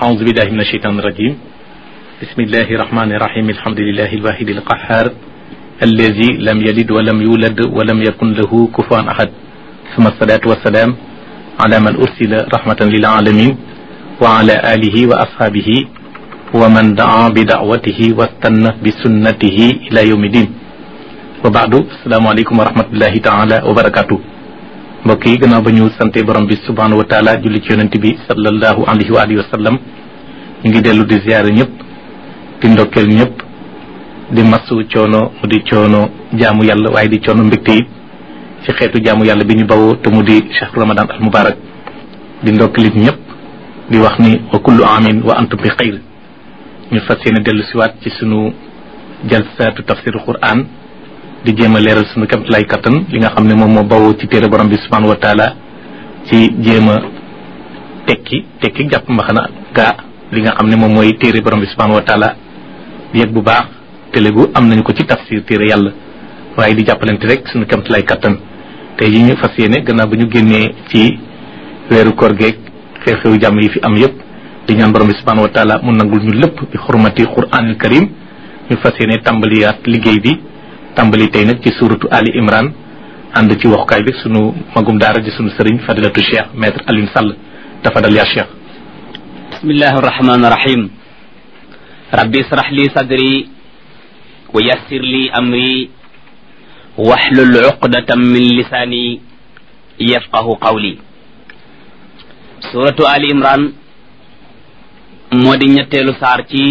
أعوذ بالله من الشيطان الرجيم بسم الله الرحمن الرحيم الحمد لله الواحد القهار الذي لم يلد ولم يولد ولم يكن له كفوا أحد ثم الصلاة والسلام على من أرسل رحمة للعالمين وعلى آله وأصحابه ومن دعا بدعوته واستنى بسنته إلى يوم الدين وبعد السلام عليكم ورحمة الله تعالى وبركاته mbokk yi gannaaw ba ñu sante borom bi subhanahu wa taala julli ci yonent bi sallallahu alayhi wa alihi wa sallam ñu ngi dellu di ziyaare ñëpp di ndokkeel ñëpp di masu coono mu di coono jaamu yàlla waaye di coono mbégte it ci xeetu jaamu yàlla bi ñu bawoo te mu di chahru ramadan al mubarak di ndokkeelit ñëpp di wax ni wa kullu amin wa antum bi xayr ñu fas yéene dellu siwaat ci sunu jalsaatu tafsiru quran di jéem a leeral suñu kamt lay kattan li nga xam ne moom moo bawoo ci téere borom bi subhanahu wa taala ci jéem a tekki tekki jàpp mbaxana gaa li nga xam ne moom mooy téere borom bi subhanahu wa taala yëg bu baax télégu am nañu ko ci tafsir téere yàlla waaye di jàppalante rek suñu kamt lay kattan tey yi ñu fas yéene gannaaw bu ñu génnee ci weeru koor geeg xew-xewu jàmm yi fi am yëpp di ñaan borom bi subhanahu wa taala mu nangul ñu lépp bi xurmati quranil karim ñu fas yéene tàmbaliyaat liggéey bi tàmbali tey nag ci suuratu Ali Imran ànd ci waxukaay bi sunu magum daara di sunu sëriñ fadilatu cheikh maître Alioune Sall tafadal yaa cheikh bismillahi arrahmani irrahim rabbi israh li sadri wa yassir li amri wahlul uqdatan min lisani yafqahu qawli suratu Ali Imran moo di ñetteelu saar ci